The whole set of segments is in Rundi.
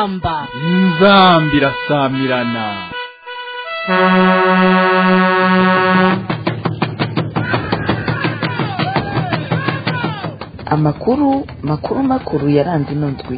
inzamba inzambi irasamirana amakuru makuru makuru yaranze ino ndwi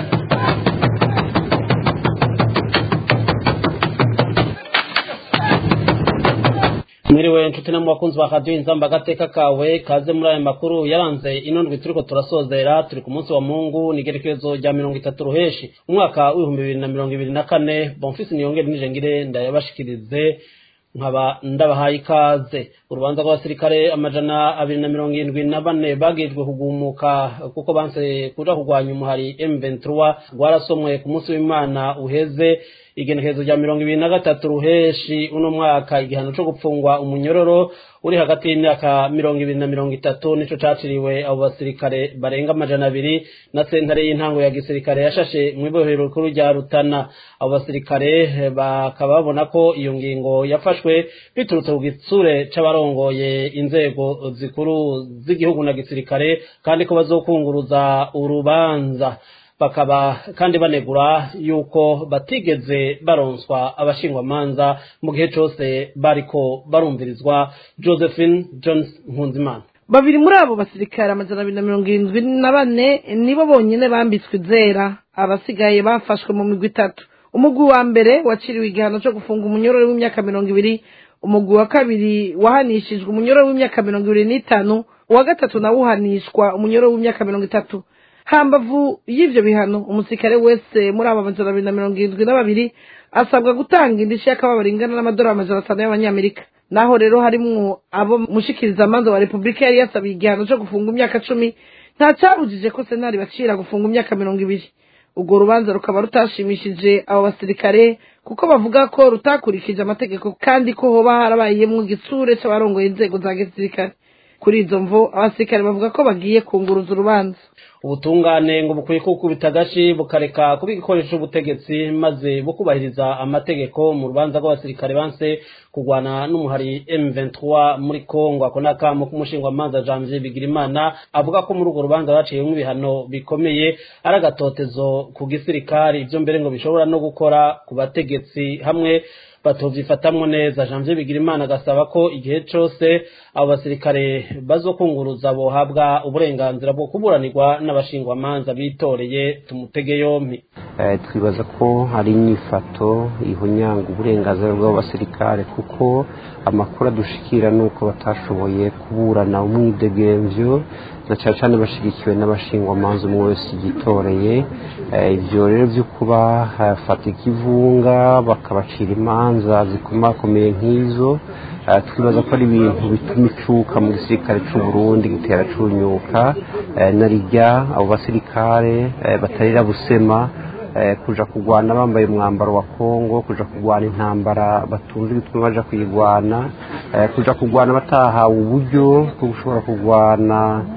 mwiriwe nshuti no mu bakunzi ba radiyo inzamba agateka kawe kaze muri aya makuru yaranze ino ndwi turiko turasozera turi ku munsi wa mungu nigerekezo rya mirongo itatu ruheshi umwaka w'ibihumbi bibiri na mirongo ibiri na kane bonfisi niyongere nijengire ndayabashikirize nkaba ndabahaye ikaze urubanza rw'abasirikare amajana abiri na mirongo irindwi na bane bagejwe kugumuka kuko banse kuja kurwanya umuhari M23 rwarasomwe ku munsi w'Imana uheze igenekerezo rya mirongo ibiri na gatatu ruheshi uno mwaka igihano co gupfungwa umunyororo uri hagati y'imyaka mirongo ibiri na mirongo itatu nico caciriwe abo basirikare barenga amajana abiri na sentare y'intango ya gisirikare yashashe mw'ibohero rikuru rya Rutana abo basirikare bakaba babona ko iyo ngingo yafashwe biturutse ku gitsure c'abarongoye inzego zikuru z'igihugu na gisirikare kandi ko bazokunguruza urubanza bakaba kandi banegura yuko batigeze baronswa abashingwamanza mu gihe cose bariko barumvirizwa josephine jones nkunzimana babiri muri abo basirikare amajana abiri na mirongo irindwi na bane nibo bonyene bambitswe izera abasigaye bafashwe mu migwi itatu umugwi wa mbere waciriwe igihano co gufunga umunyororo w'imyaka mirongo ibiri umugwi wa kabiri wahanishijwe umunyororo w'imyaka mirongo ibiri n'itanu uwa gatatu nawo uhanishwa umunyororo w'imyaka mirongo itatu hambavu y'ivyo bihano umusirikare wese muri abo amajana abiri na mirongo irindwi na babiri asabwa gutanga indishyi y'akababaro ingana n'amadolari amajana atanu y'abanyamerika naho rero harimwo abo mushikirizamanza wa repubulika yari yasabiye igihano co gufunga imyaka cumi nta cabujije ko senari bacira gufunga imyaka mirongo ibiri urwo rubanza rukaba rutashimishije abo basirikare kuko bavuga ko rutakurikije amategeko kandi ko hoba harabayemwo igitsure c'abarongoye inzego za gisirikare kuri izo mvo abasirikare bavuga ko bagiye kunguruza urubanza ubutungane ngo bukwiye kukubita agashi bukareka kuba igikoresho c'ubutegetsi maze bukubahiriza amategeko mu rubanza rw'abasirikare banse kurwana n'umuhari M23 muri Kongo ako nakamo k'umushingwamanza Janvier Bigirimana avuga ko muri urwo rubanza baciyemwo ibihano bikomeye ari agatotezo ku gisirikari ivyo mbere ngo bishobora no gukora ku bategetsi hamwe batovyifatamwo neza Janvier Bigirimana agasaba ko igihe cose abo basirikare bazokunguruza bohabwa uburenganzira bwo kuburanirwa n'abashingwamanza bitoreye tumutege yompi twibaza ko hari inyifato ihonyanga uburenganzira bw'abasirikare kuko amakuru adushikira ni uko batashoboye kuburana umwidegemvyo na cyane cyane bashigikiwe n'abashingwamanza umwe wese yitoreye ibyo rero byo kuba hafata ikivunga bakabacira imanza zikomakomeye nk'izo twibaza ko ari ibintu bituma icuka mu gisirikare cy'u Burundi gitera cunyuka na rijya abo basirikare batarira busema kuja kurwana bambaye umwambaro wa Kongo kuja kurwana intambara batunze bituma baja kuyigwana kuja kurwana batahawe uburyo bwo gushobora kurwana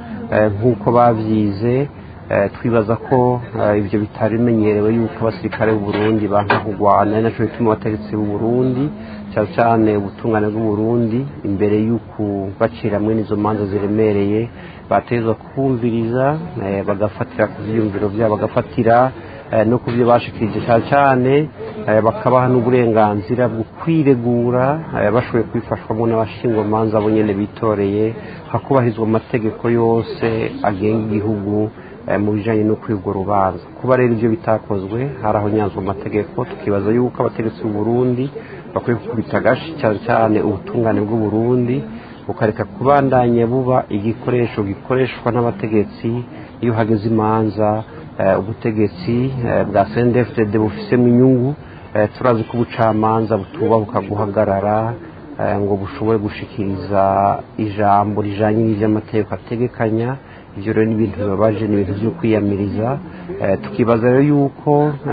nk'uko babyize twibaza ko ibyo bitari bimenyerewe yuko abasirikare b'u Burundi banka kurwana ari naco bituma abategetsi b'u Burundi cyane cyane ubutungane bw'u Burundi imbere y'uko bacira mwene izo manza ziremereye batezwa kumviriza bagafatira ku vyiyumviro vyabo bagafatira no ku byo bashikirije cyane cyane bakabaha n'uburenganzira bwo kwiregura bashoboye kwifashwamo n'abashingwamanza bo nyene bitoreye hakubahizwa amategeko yose agenga igihugu mu bijanye no kwigwa urubanza kuba rero ivyo bitakozwe haraho nyanzwa amategeko tukibaza yuko abategetsi b'u Burundi bakwiye gukubita agashi cyane cyane ubutungane bw'u Burundi bukareka kubandanya buba igikoresho gikoreshwa n'abategetsi iyo hageze imanza ubutegetsi bwa CNDFDD bufisemo inyungu turazi ko ubucamanza butubahuka guhagarara ngo bushobore gushikiriza ijambo rijanye n'ivy'amategeko ategekanya ivyo rero ni ibintu bibabaje ni ibintu vyo kwiyamiriza tukibaza rero yuko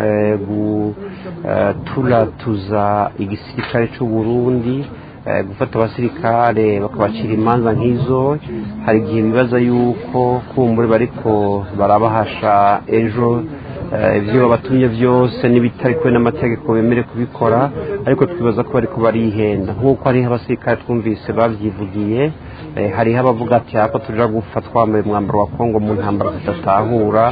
turatuza igisirikare c'u Burundi gufata abasirikare bakabacira imanza nk'izo hari igihe bibaza yuko kumbure bariko barabahasha ejo ibyo babatumye byose n'ibitari kwe n'amategeko bemere kubikora ariko twibaza ko bariko barihenda nk'uko hariho abasirikare twumvise babyivugiye hariho abavuga ati hako tuja gupfa twambaye umwambaro wa kongo mu ntambara tudatahura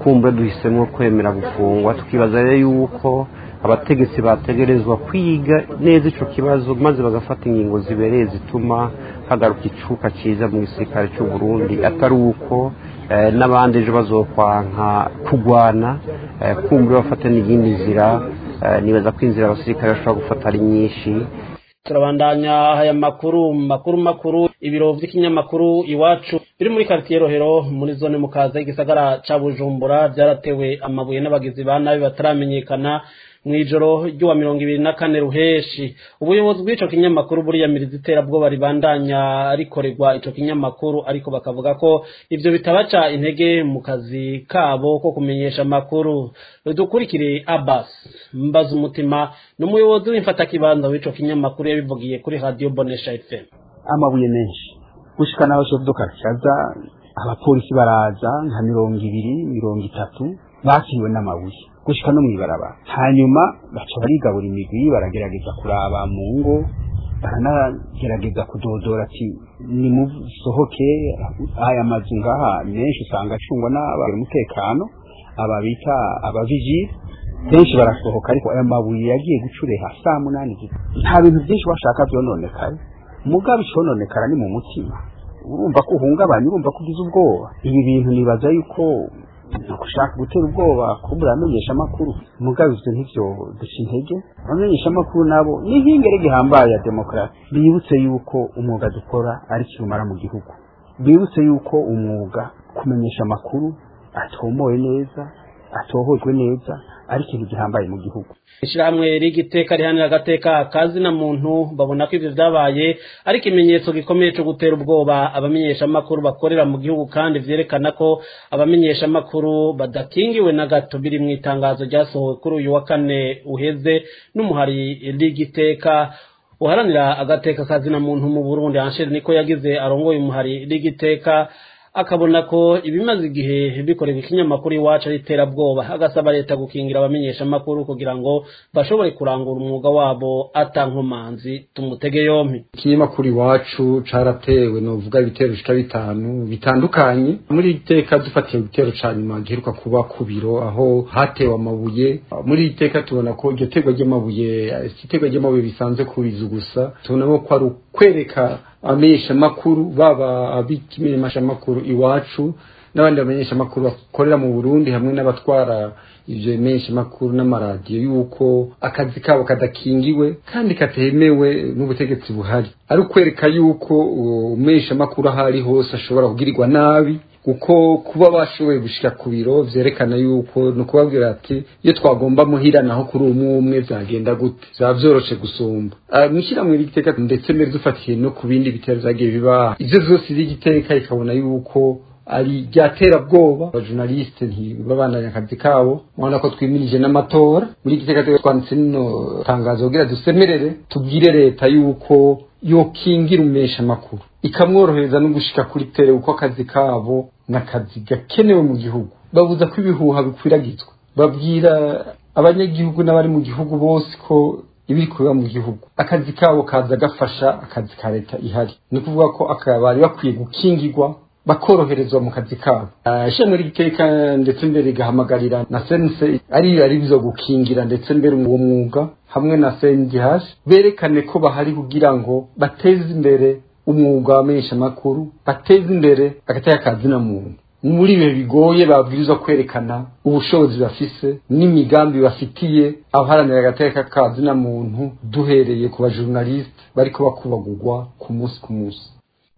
kumbura duhisemo kwemera gufungwa tukibaza rero yuko abategetsi bategerezwa kwiga neza icyo kibazo maze bagafata ingingo zibereye zituma hagaruka icuka cyiza mu gisirikare cy'u Burundi atari uko n'abandi ejo bazokwanka kugwana kumbura bafata n'iyindi nzira nibaza ko inzira abasirikare bashobora gufata ari nyinshi turabandanya aya makuru makuru makuru ibiro by'ikinyamakuru iwacu biri muri quartier rohero muri zone mukaza igisagara ca bujumbura byaratewe amabuye n'abagizi ba nabi bataramenyekana mu ijoro ry'uwa mirongo ibiri na kane ruheshi ubuyobozi bw'ico kinyamakuru buriyamiriza iterabwoba ribandanya rikorerwa ico kinyamakuru ariko bakavuga ko ivyo bitabaca intege mu kazi kabo ko kumenyesha amakuru dukurikire abbas mbaza umutima ni umuyobozi w'imfatakibanza w'ico kinyamakuru yabivugiye kuri radio bonesha fm amabuye menshi gushika naho chef kaza abapolisi baraza nka mirongo ibiri mirongo itatu bakiriwe n'amabuye gushika no mw'ibarabara hanyuma baca barigabura imigwi baragerageza kuraba mu ngo baranagerageza kudodora ati nimusohoke aya mazu ngaha menshi usanga acungwa n'abari umutekano aba bita abavijiri benshi barasohoka ariko aya mabuye yagiye gucureha saa munani nta bintu byinshi bashaka byononekara mugabe icononekara ni mu mutima urumva ko uhungabanya urumva ko ugize ubwoba ibi bintu nibaza yuko gushaka gutera ubwoba kubura amenyesha amakuru mugabe ivyo ntivyo duca intege abamenyesha amakuru nabo ni nk'ingere gihambaye ya demokarasi bibutse yuko umwuga dukora ari kirumara mu gihugu bibutse yuko umwuga kumenyesha amakuru atomoye neza atohojwe neza ari ikintu gihambaye mu gihugu ishyirahamwe rigiteka rihanira agateka kazi na muntu babona ko ivyo vyabaye ari ikimenyetso gikomeye co gutera ubwoba abamenyeshamakuru bakorera mu gihugu kandi vyerekana ko abamenyeshamakuru badakingiwe na gato biri mu itangazo ryasohowe kuri uyu wa kane uheze n'umuhari rigiteka uharanira agateka kazi na muntu mu burundi ansheri niko yagize arongoye umuhari rigiteka akabona ko ibimaze igihe bikorera ikinyamakuru iwacu ari iterabwoba agasaba leta gukingira abamenyesha amakuru kugira ngo bashobore kurangura umwuga wabo atankomanzi tumutege yompi ikinyamakuru iwacu caratewe novuga ibitero bishika bitanu bitandukanye muri iteka dufatiye igitero ca nyuma giheruka kuba ku biro aho hatewe amabuye muri iteka tubona ko iryo terwa ry'amabuye iterwa ry'amabuye bisanzwe kubiza gusa tubona ko ari ukwereka abamenyesha amakuru baba abikimenyesha amakuru iwacu n'abandi bamenyesha amakuru bakorera mu Burundi hamwe n'abatwara ivyo bimenyesha amakuru n'amaradiyo yuko akazi kabo kadakingiwe kandi katemewe n'ubutegetsi buhari ari ukwereka yuko umumenyesha amakuru aho ari hose ashobora kugirirwa nabi kuko kuba bashoboye gushika ku biro vyerekana yuko ni ukubabwira ati iyo twagomba muhira naho kuri umwe umwe vyagenda gute vyaba vyoroshe gusumba mwishyirahamwe ry'igiteka ndetse mbere dufatiye no ku bindi bitero vyagiye biba ivyo vyose ry'igiteka ikabona yuko ari ryaterabwoba abajournaliste ntibabandanya akazi kabo mubona ko twimirije n'amatora muri igiteka twanditse nino tangazo kugira dusemerere tubwire leta yuko yokingira umesha amakuru ikamworohereza no gushika kuri tere uko akazi kabo n'akazi gakenewe mu gihugu babuza ko ibihuha bikwiragizwa babwira abanyagihugu n'abari mu gihugu bose ko ibiri kubera mu gihugu akazi kabo kaza gafasha akazi ka leta ihari ni ukuvuga ko bari bakwiye gukingirwa bakoroherezwa mu kazi kabo ishami ry'iteka ndetse mbere rigahamagarira na sense ari ari byo gukingira ndetse mbere uwo mwuga hamwe na CNDH berekane ko bahari kugira ngo bateze imbere umwuga wamenyesha amakuru bateze imbere agateka kazi na muntu muri ibihe bigoye babwirizwa kwerekana ubushobozi bafise n'imigambi bafitiye abaharanira agateka kazi na muntu duhereye ku bajournaliste bariko bakubagurwa ku munsi ku munsi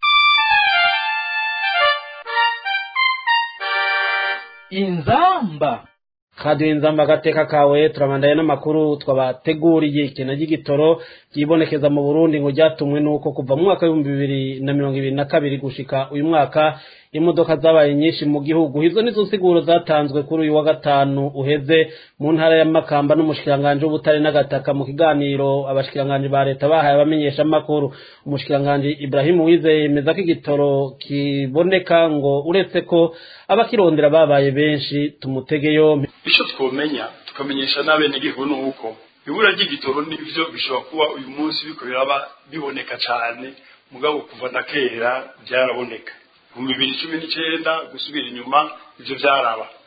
inzamba kaduha inzamba agateka kawe turabandaye n'amakuru twabateguriye ikintu ry'igitoro ryibonekeza mu burundi ngo ryatumwe n'uko kuva mu mwaka w'ibihumbi bibiri na mirongo ibiri na kabiri gushika uyu mwaka imodoka zabaye nyinshi mu gihugu izo nizo nsiguro zatanzwe kuri uyu wa gatanu uheze mu ntara ya makamba n'umushikiranganji w'ubutare n'agataka mu kiganiro abashikiranganji ba leta bahaye abamenyesha amakuru umushikiranganji ibrahimu wizeye yemeza ko igitoro kiboneka ngo uretse ko abakirondera babaye benshi tumutege yompi icyo twomenya tukamenyesha n'abenegihugu ni uko ibura ry'igitoro n'ibyo bishobora kuba uyu munsi biko biraba biboneka cyane mugabo kuva na kera byaraboneka mu bibiri cumi n'icyenda gusubira inyuma ibyo byaraba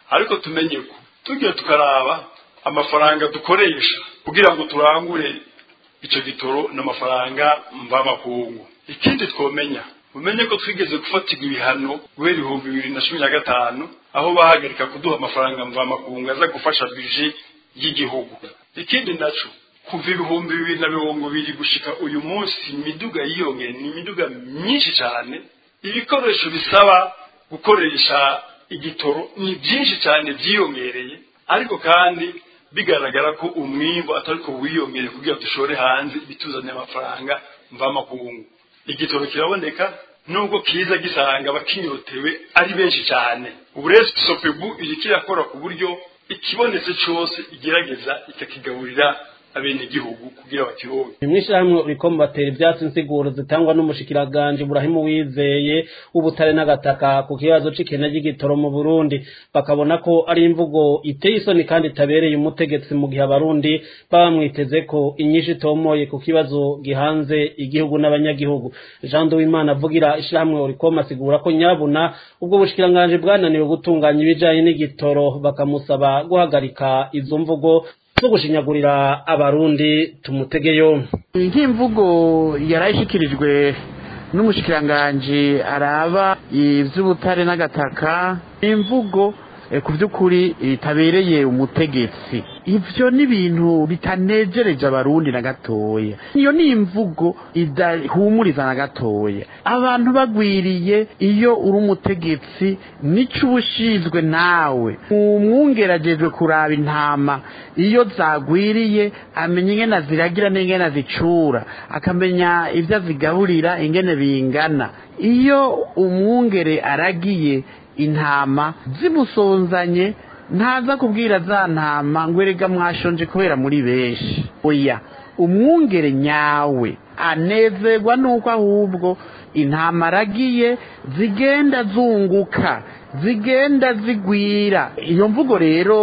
ariko tumenye ko tugiye tukaraba amafaranga dukoresha kugira ngo turangure icyo gitoro n'amafaranga mvamakungu ikindi twomenya umenye ko twigeze gufatirwa ibihano guhera ibihumbi bibiri na cumi na gatanu aho bahagarika kuduha amafaranga mvamakungu aza gufasha bije y'igihugu ikindi naco kuva ibihumbi bibiri na mirongo ibiri gushika uyu munsi imiduga yiyongeye ni imiduga myinshi cyane ibikoresho bisaba gukoresha igitoro ni byinshi cyane byiyongereye ariko kandi bigaragara ko umwimbo atari ko wiyongere kugira dushore hanze bituzaniye amafaranga mvamakungu igitoro kiraboneka nubwo kiza gisanga abakinyotewe ari benshi cyane ubu rero sopebu iri kirakora ku buryo ikibonetse cyose igerageza ikakigaburira abenegihugu kugira bakironke mw'ishyirahamwe uriko batera ivyatsi insiguro zitangwa n'umushikiraganje Burahimu Wizeye w'ubutare n'agataka ku kibazo c'ikena ry'igitoro mu Burundi bakabona ko ari imvugo iteye isoni kandi itabereye umutegetsi mu gihe abarundi baba mwiteze ko inyinshi itomoye ku kibazo gihanze igihugu n'abanyagihugu Jean Duwimana avugira ishyirahamwe uriko asigura ko nyabuna ubwo bushikiranganje bwananiwe gutunganya ibijanye n'igitoro bakamusaba guhagarika izo mvugo zo gushinyagurira abarundi tumutege yombi nk'imvugo yarayishyikirijwe n'umushikiranganji araba iby'ubutare n'agataka imvugo ku by'ukuri itabereye umutegetsi ibyo ni ibintu bitanejereje abarundi na gatoya iyo ni imvugo idahumuriza na gatoya abantu bagwiriye iyo uri umutegetsi nicyo uba ushinzwe nawe umwungeragejwe kuraba intama iyo zagwiriye amenya ingene ziragira n'ingene azicura akamenya ibyo azigaburira ingene bingana iyo umwungere aragiye intama zimusonzanye ntaza kubwira za ntama ngo erega mwashonje kubera muri benshi oya umwungere nyawe anezerwa nuko ahubwo intama aragiye zigenda zunguka zigenda zigwira iyo mvugo rero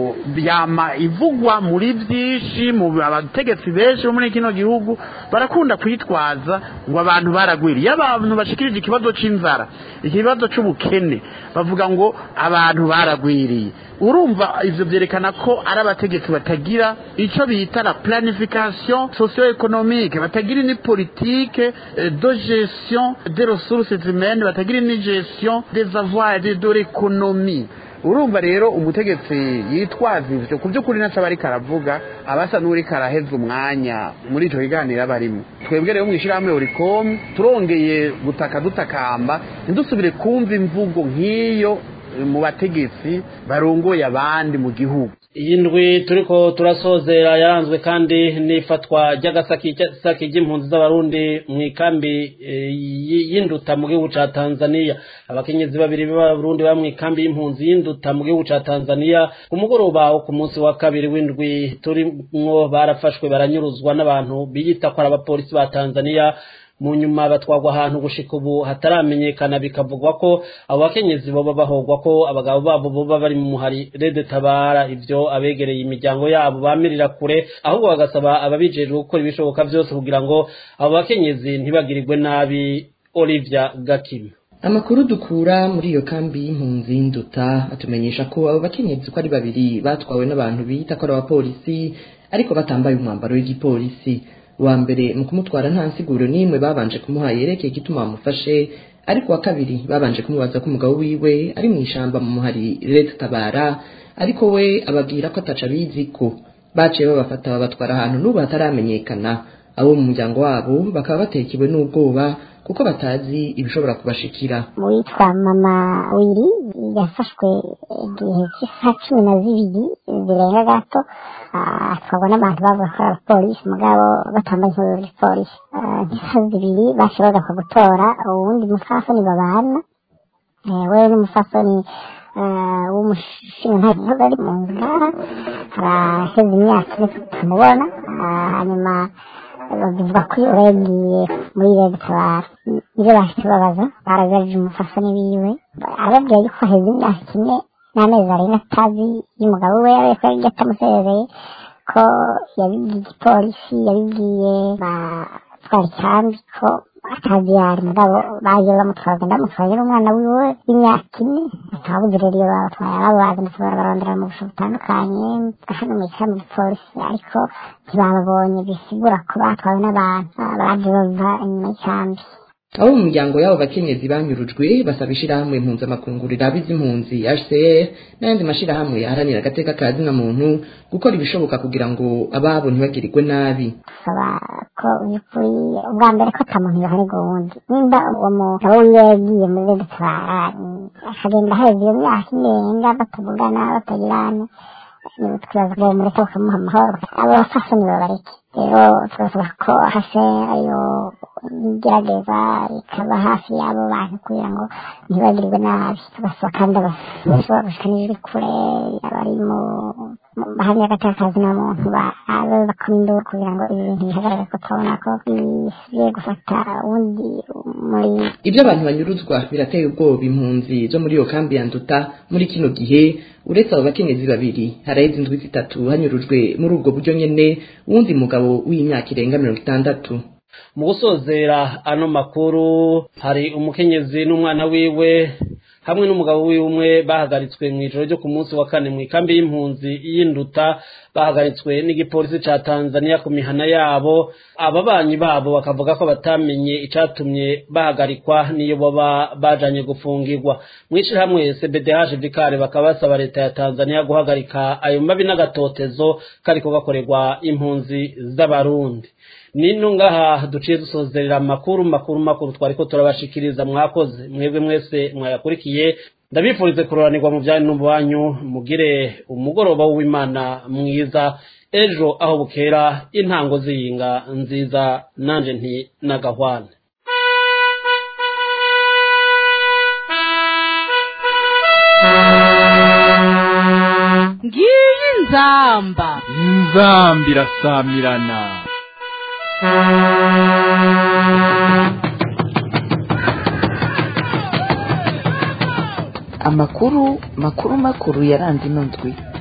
yama ivugwa muri byinshi mu abategetsi benshi bo muri kino gihugu barakunda kwitwaza ngo abantu baragwiriye iyo abantu bashikirije ikibazo c'inzara ikibazo c'ubukene bavuga ngo abantu baragwiriye urumva ivyo vyerekana ko ari abategetsi batagira ico bita la planification socio-économique batagira ni politique de gestion des ressources humaines batagira ni gestion des avoirs de, de l'économie urumva rero umutegetsi yitwaza ivyo ku by'ukuri naco aba ariko aravuga abasa n'uriko araheza umwanya muri ico kiganiro aba arimo twebwe rero mw'ishirahamwe urikomu turongeye gutaka dutakamba ntidusubire kumva imvugo nk'iyo mu bategetsi barongoye abandi mu gihugu iyi ndwi turiko turasozera yaranzwe kandi n'ifatwa ry'agasaki ry'impunzi z'abarundi mu ikambi y'induta mu gihugu ca tanzania abakenyezi babiri b'abarundi ba mu ikambi y'impunzi y'induta mu gihugu ca tanzania ku mugoroba wo ku munsi wa kabiri w'indwi turimwo barafashwe baranyuruzwa n'abantu biyita ko ari abapolisi ba tanzania mu nyuma batwagwa ahantu gushika ubu hataramenyekana bikavugwa ko abo bakenyezi boba bahogwa ko abagabo babo boba bari mu muhari rede tabara ivyo abegereye imiryango yabo bamirira kure ahubwo bagasaba ababijejwe gukora ibishoboka vyose kugira ngo abo bakenyezi ntibagirirwe nabi Olivia Gakima amakuru dukura muri iyo kambi y'impunzi y'induta atumenyesha ko abo bakenyezi uko ari babiri batwawe n'abantu bita ko ari abapolisi ariko batambaye umwambaro w'igipolisi wa mbere mu kumutwara nta nsiguro n'imwe babanje kumuha yerekeye igituma bamufashe ariko wa kabiri babanje kumubaza ko umugabo wiwe ari mu ishamba mu muhari leta tabara ariko we ababwira ko ataca abizi ko baciye babafata babatwara ahantu n'ubu hataramenyekana abo mu muryango wabo bakaba batekewe n'ubwoba kuko batazi ibishobora kubashikira uwitwa mama wiri yafashwe igihe cy'isaha cumi na zibiri zirenga gato atwarwa n'abantu bavuga ko ari abapolisi mugabo batambaye inkuru z'igipolisi nk'isaha zibiri baciye bagafa gutora uwundi musafoni babana wewe n'umusafoni w'umushinga ntabwo ari mu ngara araheze imyaka ine tutamubona hanyuma bavuga ko iyo yagiye muri rege tabara nibyo bahise babaza baragarije umufasoni wiwe arababwira yuko haheze imyaka ine n'amezi arenga atazi y'umugabo we yabaye ko yari atamusezeye ko yabibwiye igipolisi yabibwiye batwara icyambi ko atazi yari mugabo bagiye bamutwara bagenda bamutwaye n'umwana wiwe w'imyaka ine ntabuze rero iyo babatwaye ababazi ndetse barabarondera mu busho butandukanye hano mu ishami polisi ariko ntibababonye bisigura ko batwawe n'abantu baje bava inyuma y'icambi abo mu miryango y'abo bakenyezi banyurujwe basaba ishirahamwe mpuzamakungu riraba iz'impunzi HCR n'ayandi mashirahamwe aharanira agateka ka zina muntu gukora ibishoboka kugira ngo ababo ntibagirirwe nabi saba ko by'ukuri ubwa mbere ko ata muntu yohanirwa uwundi nimba uwo muntu abo yagiye muri redutwara akagenda aheza iyo myaka irenga batavugana batagirana twibaza ngo mureke bakamuha amahoro abo bafasoni babareke rero turasaba ko hase ayo igerageza ikaba hafi y'abo bantu kugira ngo ntibagirirwe nabi tugasaba kandi abashobora gushika n'ijwi kure abari mu bahamya agatakazi na muntu babe bakoma induru kugira ngo ibi bintu bihagarare ko turabona ko bisigaye gufata uwundi muri ibyo abantu banyuruzwa birateye ubwoba impunzi zo muri iyo kambi ya nduta muri kino gihe uretse abo bakenyezi babiri haraheze indwi zitatu hanyurujwe muri ubwo buryo nyene wundi mugabo w'imyaka irenga mirongo itandatu mu gusozera ano makuru hari umukenyezi n'umwana wiwe hamwe n'umugabo wiwe umwe bahagaritswe mu ijoro ryo ku munsi wa kane mu ikambi y'impunzi y'induta bahagaritswe n'igipolisi ca Tanzania ku mihana yabo ababanyi babo bakavuga ko batamenye icatumye bahagarikwa niyo baba bajanye gufungirwa mw'ishirahamwe CBDH Vikare bakaba basaba leta ya Tanzania guhagarika ayo mabi n'agatotezo kariko gakorerwa impunzi z'abarundi nino ngaha duciye dusozerera amakuru makuru makuru twariko turabashikiriza mwakoze mwebwe mwese mwayakurikiye ndabifurize kuroranirwa mu byanyu n'ububanyu mugire umugoroba w'imana mwiza ejo aho bukera intango ziyinga nziza nanje nti nagahwane ngiyi nzamba inzamba irasamirana amakuru makuru makuru yaranze ino ndwi